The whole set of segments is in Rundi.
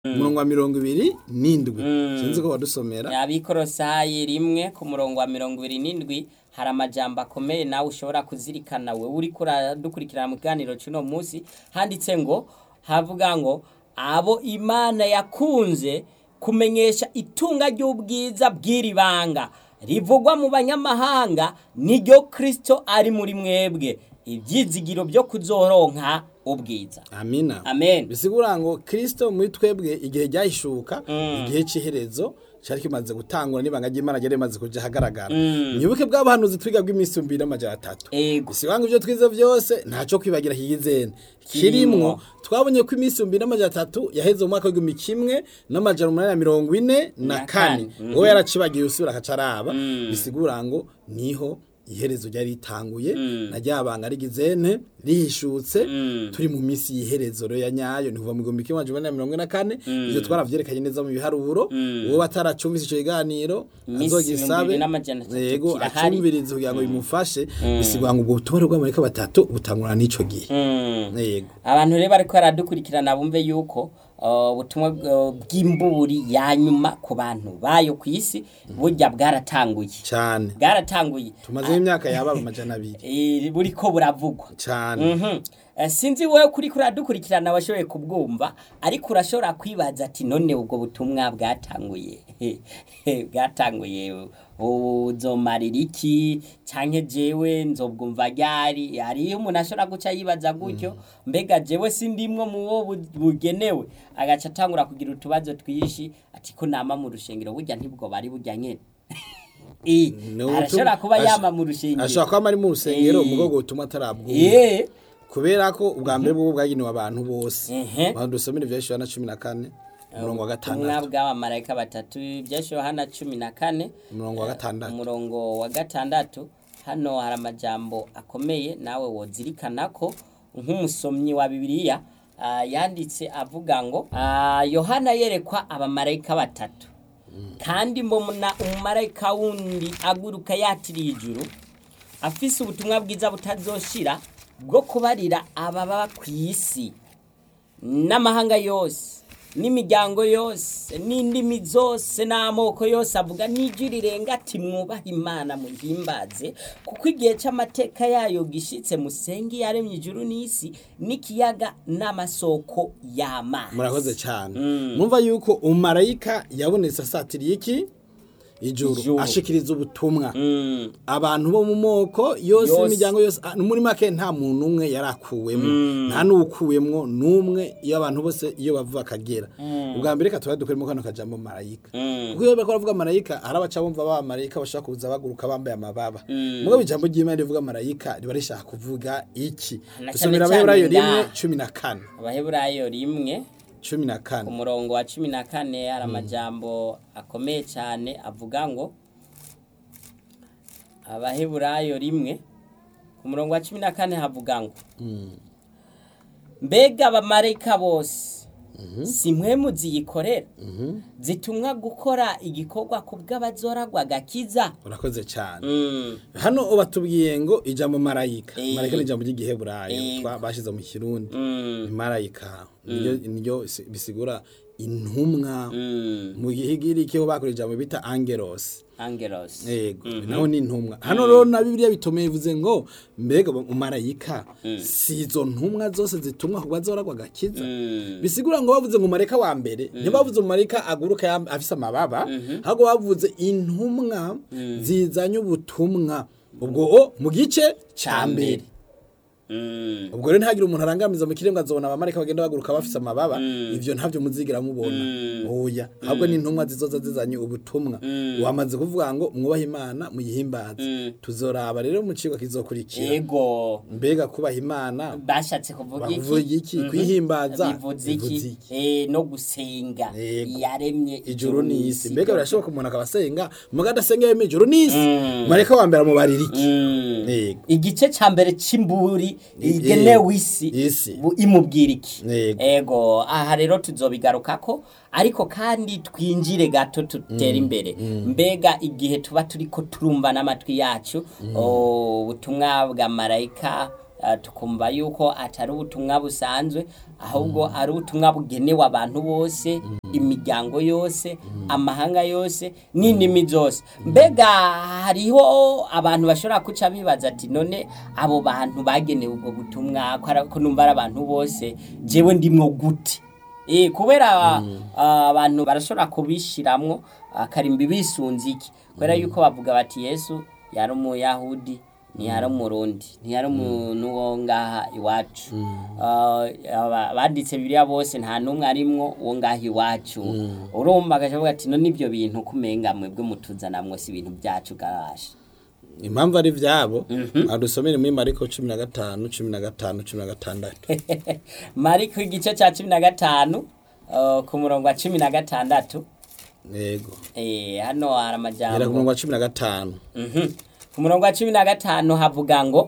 umurongo wa mirongo ibiri n'indwi sinzi ko wadusomera abikorosayi rimwe ku murongo wa mirongo ibiri n'indwi hari amajambo akomeye nawe ushobora kuzirikana we uri dukurikirana mu kiganiro cy'uno munsi handitse ngo havuga ngo abo imana yakunze kumenyesha itunga ry'ubwiza bw'iri banga rivugwa mu banyamahanga niryo kirisito ari muri mwebwe ibyizigiro byo kuzoronka ubwiza amina amen bisigura ngo kirisito muri twebwe igihe ryahishuka igihe cy'iherezo cyari kimaze gutangura n'ibanga ry'imana ryari rimaze kujya ahagaragara mwibuke bw'abahanuzi twiga bw'iminsi ibihumbi n'amajana atatu ego bisigura ngo ibyo twize byose ntacyo kwibagira hiyizene kirimwo twabonye ko iminsi ibihumbi n'amajana atatu yaheze mu mwaka w'igihumbi kimwe n'amajana umunani na mirongo ine na Na kane kane. wowe yaracibagiye usubira akaca araba bisigura ngo niho iherezo ryari ritanguye na rya banga rigizene rihishutse turi mu minsi y'iherezo rero ya nyayo ni kuva mu gihumbi kimwe amajana umunani na mirongo ine na kane ibyo twaravyerekanye neza mu biharuro uwo bataracumvise ico kiganiro Iminsi azogisabe ibihumbi n'amajana atatu yego kirahari. acumvirize kugira ngo bimufashe bisigura ngo ubwo butumwa bw'amarika batatu butangura n'ico gihe Mm. yego abantu rero bariko baradukurikirana bumve yuko uh, ubutumwa uh, bw'imbuburi ya nyuma ku bantu bayo ku isi burya bwaratanguye cyane bwaratanguye tumazeho imyaka yaba amajana abiri Eh, buriko buravugwa cyane Mhm. Eh, sinzi wowe kuri kuradukurikirana washoboye kubwumva ariko urashobora kwibaza ati none ubwo butumwa bwatanguye bwatanguye uzomarira iki canke jewe nzobwumva ryari hariyo umuntu ashobora guca yibaza gutyo mbega jewe sindimwo mu wo bu- bugenewe agaca atangura kugira utubazo twishi ati ko nama mu rushengero burya ntibwo bari burya nyene Eh, Ni ubutumwa- arashobora kuba ash- yama mu rushengero ashobora kuba ari mu rusengero Eh. umugogo utuma atarabwumva Eh, kubera ko ubwa mbere bwo bwagenewe abantu bose Ehe. abantu dusomera ibya Yohana cumi na kane umurongo wa ubutumwa gatandatu bw'abamarayika batatu byashyiriweho Yohana cumi na kane umurongo wa gatandatu umurongo wa gatandatu hano hari amajambo akomeye nawe wozirikana ko nk'umusomyi wa bibiliya ah, yanditse avuga ngo ah, yohana yerekwa abamarayika batatu kandi mbona umumarayika wundi aguruka yatiriye ijuru afise ubutumwa bwiza butazoshira bwo kubarira ababa ku isi n'amahanga yose n'imiryango yose n'indimi zose n'amoko yose avuga n'ijwi rirenga ati mwubahe imana muhimbaze kuko igihe cy'amateka yayo gishitse musenge yaremye ijuru n'isi n'ikiyaga n'amasoko y'amazi murakoze cyane mwumva yuko umarayika yabonetse asatiriye iki ijuru Ijuru. ashikiriza ubutumwa Mm, abantu bo mu moko yose Yose. imiryango yose ah, muri make nta muntu umwe yarakuwemo nta n'uwukuwemwo n'umwe iyo abantu bose iyo bava bakagera ubwa mbere reka tuba dukoremo kano kajambo marayika mm, kuko iyo bariko baravuga marayika hari abaca bumva ba marayika bashaka kuza baguruka bambaye amababa mugabo ijambo ry'imana rivuga marayika riba rishaka kuvuga iki Na dusomera cane abaheburayo cane rimwe nga. cumi na kane abaheburayo rimwe cumi na ku kane murongo wa cumi na kane hari amajambo akomeye cyane avuga ngo abaheburayo rimwe ku murongo wa cumi na kane havuga ngo mbega abamarayika bose si mwe muziyikorera zitumwa gukora igikorwa ku bw'abazoragwa gakiza urakoze cyane Mm, hano batubwiye ngo ijambo marayika Eh. marayika ni ijambo ry'igiheburayo Eh. twa- bashize mu kirundi mm, ni marayika niryo niryo si- bisigura intumwa mm, mu gihigiriki ho bakora ijambo bita angelos angelos yego naho ni intumwa hano rero na bibiliya bitomeye bivuze ngo mbega umarayika si izo ntumwa zose zitumwa ku bazoragwa gakiza Mm, bisigura ngo bavuze ngo marayika wa mbere ntibavuze umarayika aguruka yam- afise amababa ahubwo bavuze intumwa zizanye ubutumwa ubwo o mu gice ca mbere mm, ubwo rero ntihagire umuntu arangamiza mu kiremwa azobona abamarayika bagenda baguruka bafise amababa ivyo ntavyo muzigira mubona oya ahubwo ni intumwa zizoza zizanye ubutumwa wamaze kuvuga ngo mwubahe imana muyihimbaze tuzoraba rero mu cigwa kizokurikira ego mbega kubaha imana bashatse kuvuga iki bavuga iki Mhm. kwihimbaza bivuze bivuze iki iki? Eh, no gusenga Yego. yaremye ijuru n'isi mbega birashoboka umuntu akaba asenga muga adasenga yemeye ijuru n'isi marayika wa mbere amubarira iki Mm. Yego. igice ca mbere c'imburi igenewe isi Isi. bu- imubwira iki Yego. ego aha rero tuzobigarukako ariko kandi twinjire gato tutere imbere mbega igihe tuba turiko turumva n'amatwi yacu oh, ubutumwa bwa marayika eh, tukumva yuko atari ubutumwa busanzwe ahubwo ari ubutumwa bugenewe abantu bose imiryango yose amahanga yose n'indimi zose mbega hariho abantu bashobora kuca bibaza ati none abo bantu bagenewe ubwo butumwa ko ari- ko numva ari abantu bose jewe ndimwo gute Eh, kubera ah, abantu barashobora kubishiramwo akarimbi bisunze iki kubera yuko bavuga bati yesu yari umuyahudi ntiyari umurundi ntiyari umuntu wo ngaha iwacu Ah, aba- banditse bibiliya bose nta n'umwe arimwo wo ngaha iwacu urumva agacavuga ati no n'ibyo bintu kumenga mwebwe mutuzanamwo si ibintu byacu garasha impamvu ari vyabo adusomere muri mariko cumi na gatanu cumi na gatanu cumi na gatandatu mariko igice cya cumi na gatanu ah, ku murongo wa cumi na gatandatu yego Eh, hano hari era ku amajambo murongo wa cumi na gatanu Mhm. ku murongo wa cumi na gatanu havuga ngo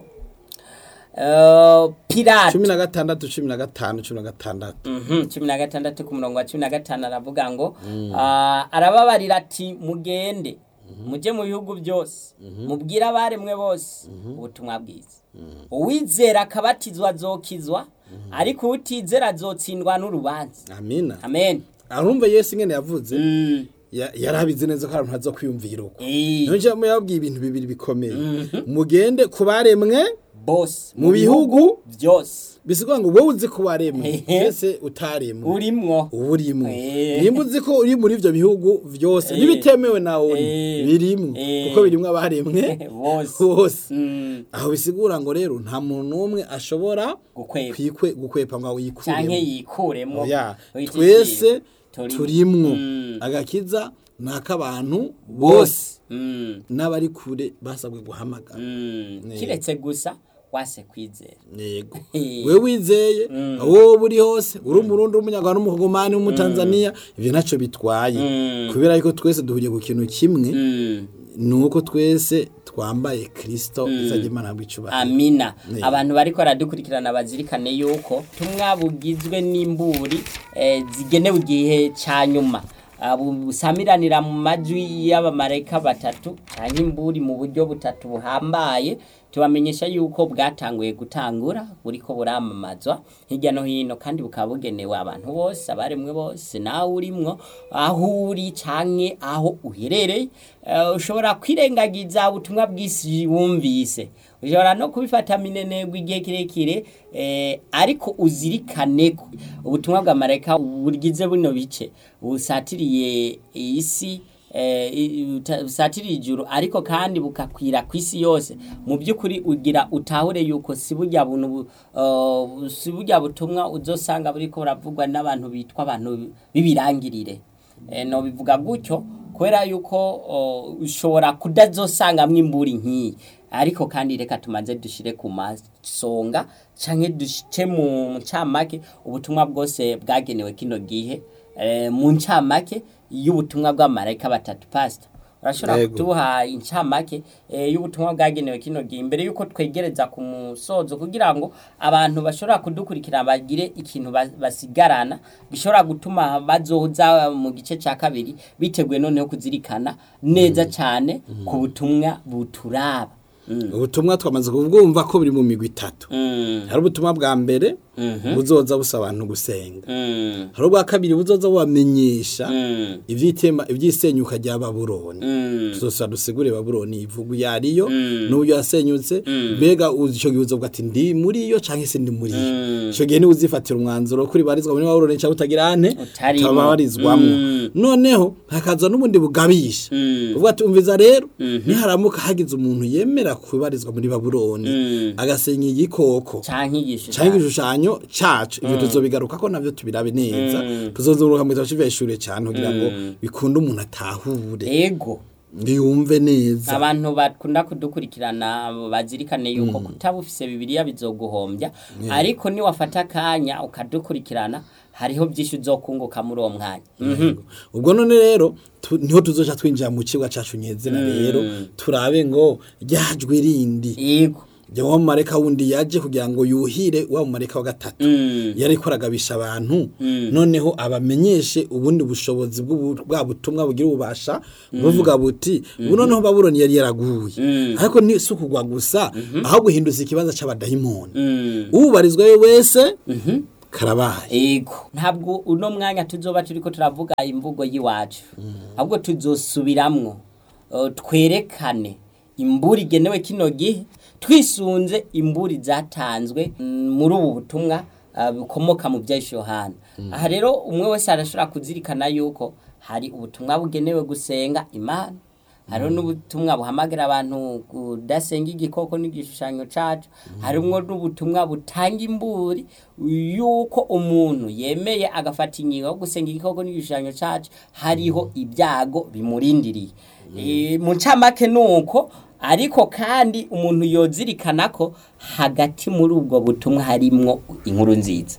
eh, pirate cumi na gatandatu cumi na gatanu cumi na gatandatu Mhm, cumi na gatandatu ku murongo wa cumi na gatanu aravuga ngo ah, arababarira ati mugende mujye mu bihugu byose mubwire abaremwe bose ubutumwa bwiza uwizera akabatizwa azokizwa ariko utizera azotsindwa n'urubanza amina amen arumva yesu ingene yavuze Mm, ya- yari abizi neza ko hari umuntu aza kwiyumvira uko eh, niyo njyamo yabwiye ibintu bibiri bikomeye mugende ku baremwe bose mu bihugu byose bisigura ngo wowe uzi ko waremwe Ehe. mbese utaremwe urimwo uba urimo Eh. nimba uzi ko uri muri ibyo bihugu byose Eh. n'ibitemewe nawe Eh. birimo Eh. kuko birimo abaremwe bose bose Mm, aho bisigura ngo rero nta muntu n'umwe ashobora gukwepa kwikwe gukwepa ngo canke yikuremo yikuremo Oya, Wita twese iki? turimwo Mm. agakiza ni ak'abantu bose Mm, n'abari kure basabwe guhamagara mm. Ne. kiretse gusa wase kwizera yego Eh. we wizeye wowe uri hose uri umurundi w'umunyarwanda w'umukogomani w'umutanzaniya ibyo ntacyo bitwaye Mm. kubera yuko twese duhuriye ku kintu kimwe Mm, ni uko twese twambaye kirisito izajya imana ntabwo icubahiro amina Ne. abantu bariko baradukurikirana bazirikane yuko tumwa bugizwe n'imburi eh, zigenewe igihe ca nyuma Ah, bu- busamiranira mu majwi y'abamarayika batatu canke imburi mu buryo butatu buhambaye tubamenyesha yuko bwatanguye gutangura buriko buramamazwa hirya no hino kandi bukaba bugenewe abantu bose abaremwe bose nawe urimwo aho uri canke aho uherereye Eh, ushobora kwirengagiza ubutumwa bw'isi wumvise ushobora no kubifata minenegwa igihe kirekire eh, ariko uzirikane ko ubutumwa bwa marayika bugize buno bice busatiriye isi eh, i- uta- busatiriye ijuru ariko kandi bukakwira ku isi yose mu by'ukuri ugira utahure yuko si burya buntu bu- uh, si burya butumwa uzosanga buriko buravugwa n'abantu bitwa abantu b'ibirangirire eh, no bivuga gutyo kubera yuko uh, ushobora kudazosangamwo imburi nk'iyi ariko kandi reka tumaze dushire ku masonga canke duce mu ncamake ubutumwa bwose bwagenewe kino gihe eh, mu ncamake y'ubutumwa bw'amarayika batatu pastor urashobora Yego. kutuha incamake eh, y'ubutumwa bwagenewe kino gihe imbere yuko twegereza ku musozo kugira ngo abantu bashobora kudukurikira bagire ikintu ba- basigarana gishobora gutuma bazoza mu gice cya kabiri biteguye noneho kuzirikana neza cyane ku butumwa buturaba Mm. ubutumwa twamaze kubwumva ko buri mu migwi itatu Mm. hari ubutumwa bwa mbere Mhm. buzoza busaba abantu gusenga Mm. hari ubwa kabiri buzoza bubamenyesha Mm. ivyitema ivyisenyuka rya babuloni Mm. tuzosa dusigure babuloni ivugu yariyo Mm. n'uburyo yasenyutse Mm. mbega uzi ico gihe uzovuga ati ndi muri yo canke se ndi muri yo Mm. ico gihe niwe uzifatira umwanzuro kuri barizwa muri babuloni canke utagira ane Utarimo. utabarizwamwo Mm. noneho hakaza n'ubundi bugabisha Mm. uvuga ati umviza rero Mhm. niharamuka hagize umuntu yemera kubarizwa muri babuloni Mm. agasenya igikoko canke igishushanyo canke igishushanyo cacu ivyo tuzobigaruka ko navyo tubirabe neza tuzozuruka mu gitabo c'iveshure cane kugira ngo bikunde umuntu atahure ego yumve neza abantu bakunda kudukurikirana bazirikane yuko kutaba ufise bibiliya bizoguhombya ariko niwafata akanya ukadukurikirana hariho byinshi uzokunguka muri uwo mwanya Mhm. ubwo none rero tu- niho tuzoca twinjira mu cigwa cacu nyezina rero turabe ngo ryajwe rindi yego jya wa mumareka wundi yaje kugira ngo yuhire wa mumareka wa gatatu yari ko aragabisha abantu noneho abamenyeshe ubundi bushobozi bw'ubu- bwa butumwa bugira ububasha buvuga buti ubu noneho babuloni yari yaraguye ariko ni si ukugwa gusa aho guhinduza ikibanza c'abadayimoni ubarizwa we wese karabaye ego ntabwo uno mwanya tuzoba turiko turavuga imvugo y'iwacu ahubwo tuzosubiramwo eh, twerekane imburi igenewe kino gihe twisunze imburi zatanzwe mm, muri ubu butumwa ah, bukomoka mu bya yohana aha rero umwe wese arashobora kuzirikana yuko hari ubutumwa bugenewe gusenga imana hariho n'ubutumwa buhamagara abantu kudasenga igikoko n'igishushanyo cacu harimwo n'ubutumwa butanga imburi yuko umuntu yemeye agafata ingingo yo gusenga igikoko n'igishushanyo cacu hariho ibyago bimurindiriye Eh, mu ncamake ni uko ariko kandi umuntu yozirikana ko hagati muri ubwo butumwa harimwo inkuru nziza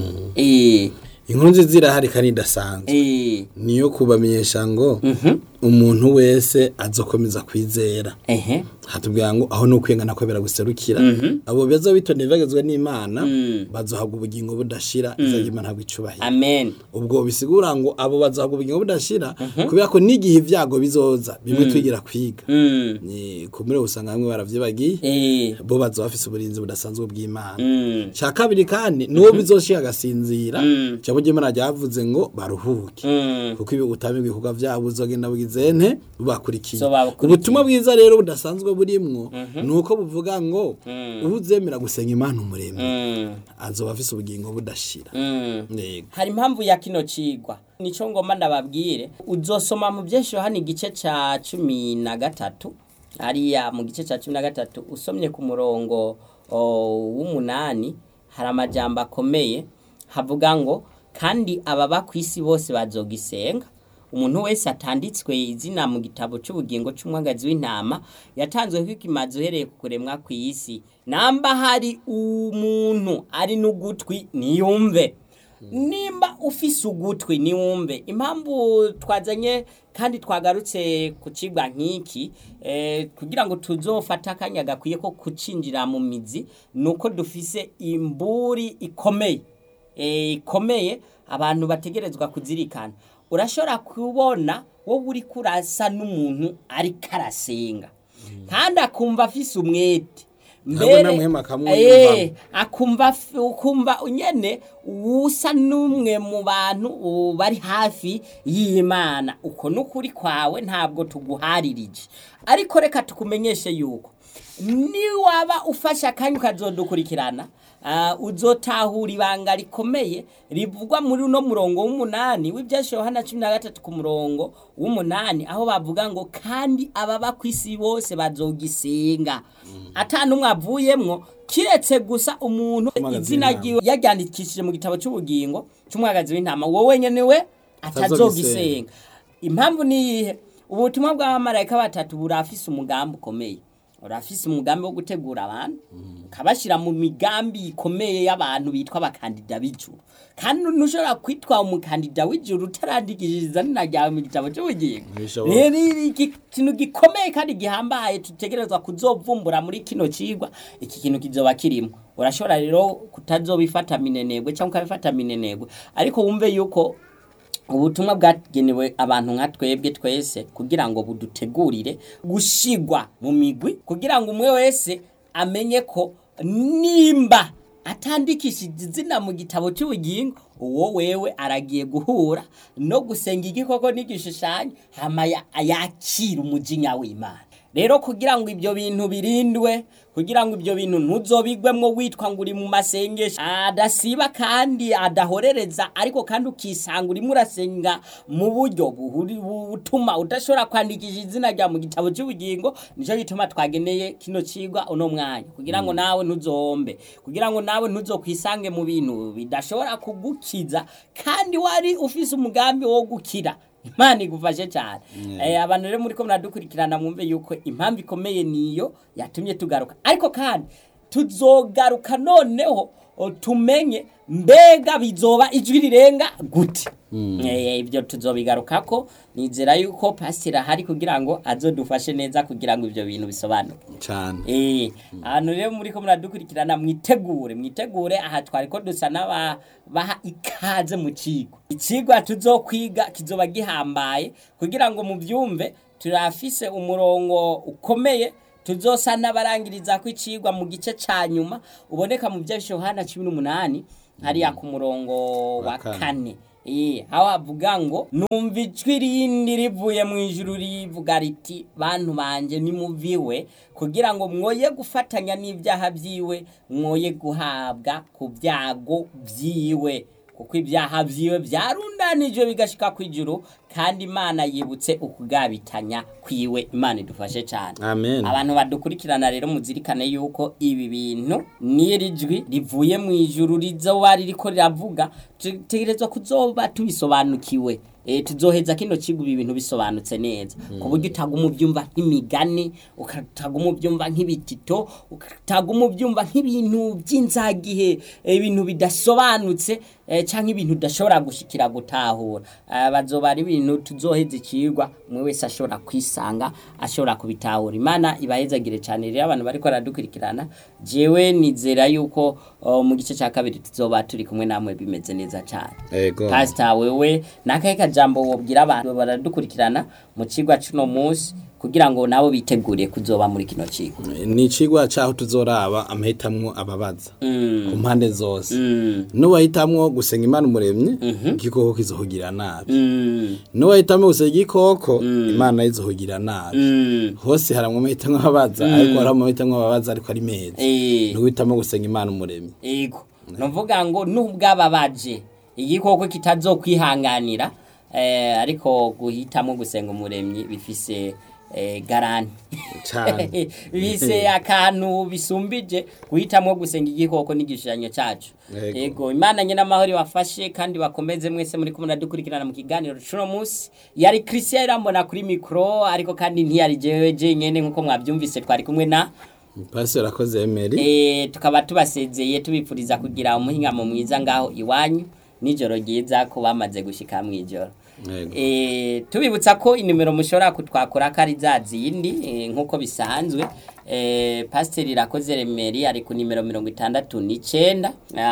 Eh, inkuru nziza irahari kandi idasanzwe eh, niyo kubamenyesha ngo umuntu wese azokomeza kwizera ehe hatubwira ngo aho nukwengana ko biraguserukira abo beza bitondeye bagezwe n'Imana bazohabwa ubugingo budashira izagira Imana bwicubahira amen ubwo bisigura ngo abo bazohabwa ubugingo budashira kubera ko n'igihe ibyago bizoza bimwe twigira kwiga Mm. ni kumure usanga bamwe baravyibagiye Eh, bo bazoba bafise uburinzi budasanzwe bw'Imana mm. cya kabiri kandi nuwo bizoshika agasinzira cyangwa Imana ryavuze ngo baruhuke Mm. kuko ibi utamenye ibikorwa byabo uzogenda bugizente bubakurikiye So babakurikiye. ubutumwa bwiza rero budasanzwe burimwo ni uko buvuga ngo uzemera gusenga imana umuremyi Mm. azoba afise ubugingo budashira Mm. yego hari impamvu ya kino cigwa nico ngoma ndababwire uzosoma mu byinshi hano igice ca cumi na gatatu hariya mu gice ca cumi na gatatu usomye ku murongo o, w'umunani hari amajambo akomeye havuga ngo kandi ababa ku isi bose bazogisenga umuntu wese atanditswe izina mu gitabo cy'ubugingo cy'umwagazi w'intama yatanzweho ikimazi uhereye ku kuremwa ku isi namba hari umuntu ari n'ugutwi niyumve nimba ufise ugutwi niwumve impamvu twazanye kandi twagarutse ku cigwa nk'iki eh, kugira ngo tuzofate akanya gakwiye ko kucinjira mu mizi ni uko dufise imburi ikomeye eh, ikomeye abantu bategerezwa kuzirikana urashobora kubona wowe uri kurasa n'umuntu ariko arasenga kandi akumva afise umwete Ntabwo namuhema akamwumva. Eh, akumva f- ukumva nyene usa n'umwe mu bantu uh, bari hafi y'imana uko n'ukuri kwawe ntabwo tuguharirije ariko reka tukumenyeshe yuko niwaba ufashe akanya ukazodukurikirana uh, uzotahura ibanga rikomeye rivugwa muri uno murongo w'umunani w'ibyashe yohana cumi na gatatu ku murongo w'umunani aho bavuga ngo kandi ababa ku isi bose bazogisenga ata n'umwe avuyemwo kiretse gusa umuntu Umwagazi izina w'intama. ryiwe yaryandikishije mu gitabo cy'ubugingo cy'umwagazi w'intama wowe nyene we atazogisenga impamvu ni iyihe ubutumwa bw'abamarayika batatu burafise umugambi ukomeye urafise umugambi wo gutegura abantu ukabashyira mu migambi ikomeye y'abantu bitwa abakandida b'ijuru kandi ntushobora kwitwa umukandida w'ijuru utarandikishiriza nina ryawe mu gitabo cy'ubugingo Ntibishoboka. rero ni iki- ikintu gikomeye kandi gihambaye tutegerezwa kuzovumbura muri kino cigwa iki kintu kizoba kirimo urashobora rero kutazobifata minenegwe cyangwa ukabifata minenegwe ariko wumve yuko ubutumwa bwagenewe abantu nka twebwe twese kugira ngo budutegurire gushigwa mu migwi kugira ngo umwe wese amenye ko nimba atandikishije izina mu gitabo cy'ubugingo uwo wewe aragiye guhura no gusenga igikoko n'igishushanyo hama ya- yakira umujinya w'imana rero kugira ngo ibyo bintu birindwe kugira ngo ibyo bintu ntuzobigwemwo witwa ngo uri mu masengesho adasiba kandi adahorereza ariko kandi ukisanga urimo urasenga mu buryo buhuri- butuma udashobora kwandikisha izina rya mu gitabo cy'ubugingo nicyo gituma twageneye kino cigwa uno mwanya kugira ngo nawe ntuzombe kugira ngo nawe ntuzokwisange mu bintu bidashobora kugukiza kandi wari ufise umugambi wo gukira imana igufashe cyane Eh, abantu rero muri ko muradukurikirana mwumve yuko impamvu ikomeye niyo yatumye tugaruka ariko kandi tuzogaruka noneho o, tumenye mbega bizoba ijwi rirenga gute Eh, ibyo tuzobigarukako nizera yuko pasiteri ahari kugira ngo azodufashe neza kugira ngo ibyo bintu bisobanuke cyane Eh, ahantu rero muri ko muradukurikirana mwitegure mwitegure aha twari ko dusa n'abaha ikaze mu kigo ikigwa tuzokwiga kizoba gihambaye kugira ngo mubyumve turafise umurongo ukomeye tuzosa n'abarangiriza ko icigwa mu gice ca nyuma uboneka mu bya Yohana 18 hariya ku murongo wa Wa kane. kane Eh, aho havuga ngo numva ijwi rindi rivuye mu ijuru rivuga riti bantu banje nimuviwe kugira ngo mwoye gufatanya n'ibyaha byiwe mwoye guhabwa ku byago byiwe kuko ibyaha byiwe byarundanijwe bigashika ku ijuru kandi imana yibutse ukugabitanya kwiwe imana idufashe cyane amen abantu badukurikirana rero muzirikane yuko ibi bintu n'iri jwi rivuye mu ijuru rizoba ririko riravuga tutegerezwa kuzoba tubisobanukiwe e, tuzoheza kino kigo ibi bintu bisobanutse neza ku buryo utaguma ubyumva nk'imigani ukataguma ubyumva nk'ibitito ukataguma ubyumva nk'ibintu by'inzagihe eh, ibintu bidasobanutse eh, canke ibintu udashobora gushikira gutahura Ah, bazoba ari ibintu tuzoheza ikigwa umwe wese ashobora kwisanga ashobora kubitahura imana ibahezagire cyane rero abantu bariko baradukurikirana jewe nizera yuko oh, mu gice cya kabiri tuzoba turi kumwe namwe bimeze neza cyane ego pasita wewe nakahe kajambo wobwira abantu baradukurikirana mu kigwa cuno munsi kugira ngo nabo bitegure kuzoba muri kino kigo ni icigwa caho tuzoraba amahitamwo ababaza mm. ku mpande zose mm. n'uwahitamwo gusenga imana umuremyi igikoko kizohugira nabi mm. n'uwahitamwo gusenga igikoko imana izohugira nabi mm. hose haramwo amahitamwo ababaza ariko hari amahitamwo ababaza ariko ari meza eh. n'uwitamwo gusenga imana umuremyi ego nuvuga ngo nubwababaje igikoko kitazokwihanganira eh, ariko guhitamo gusenga umuremyi bifise eh, garanti Cane. bise akantu bisumbije guhitamo gusenga igikoko n'igishushanyo cyacu Ego. ego imana nyine amahoro ibafashe kandi bakomeze mwese muri kumwe dukurikirana mu kiganiro cuno munsi yari christian irambona kuri mikoro ariko kandi ntiyari jewe jenyene nk'uko mwabyumvise twari kumwe na pasiteri akoze emeri Eh, tukaba tubasezeye tubipfuriza kugira umuhingamo mwiza ngaho iwanyu nijoro ryiza ko bamaze gushika mu ijoro Yego. Eh, tubibutsa ko inimero mushobora kutwakura ko ari za zindi eh, nk'uko bisanzwe eh, pasiteri irakoze remeri ari ku nimero mirongo itandatu n'icenda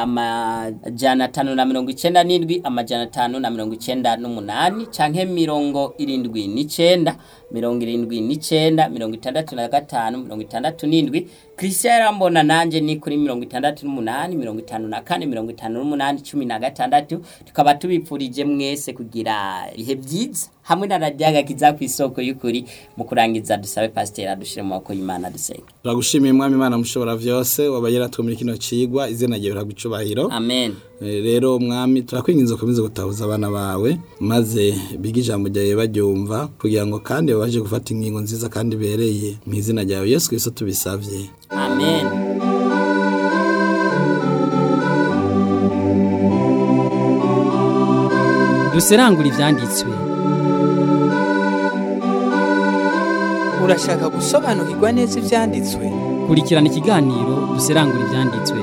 amajana atanu na mirongo icenda n'indwi amajana atanu na mirongo icenda n'umunani canke mirongo irindwi n'icenda mirongo irindwi n'icenda mirongo itandatu na gatanu mirongo itandatu n'indwi christian yarambona nanje ni kuri mirongo itandatu n'umunani mirongo itanu na kane mirongo itanu n'umunani cumi na gatandatu tukaba tubipfurije mwese kugira ibihe byiza hamwe na radiyo agakiza ku isoko y'ukuri mu kurangiza dusabe pasiteri adushire mu maboko y'imana dusenga turagushimiye mwami imana mushobora vyose wabaye yaratwumira kino cigwa izina ryawe riragwa icubahiro amen Eh, rero mwami turakwinginze ukomeze gutahuza abana bawe maze bige ijambo ryawe baryumva kugira ngo kandi babashe gufata ingingo nziza kandi ibereye mu izina ryawe yesu kristo tubisavye amen duserangura ivyanditswe urashaka gusobanukirwa neza ibyanditswe kurikirana ikiganiro duserangura ivyanditswe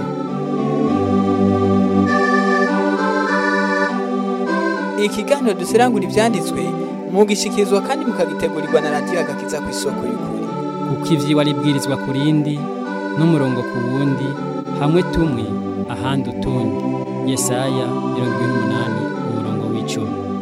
ikiganiro duserangura ibyanditswe mugishikirizwa kandi mukagitegurirwa na radiyo agakiza ku isoko y'ukuri kuko ivyiwe aribwirizwa ku rindi n'umurongo ku wundi hamwe tumwe ahandi utundi yesaya mirongo ibiri n'umunani umurongo w'icumi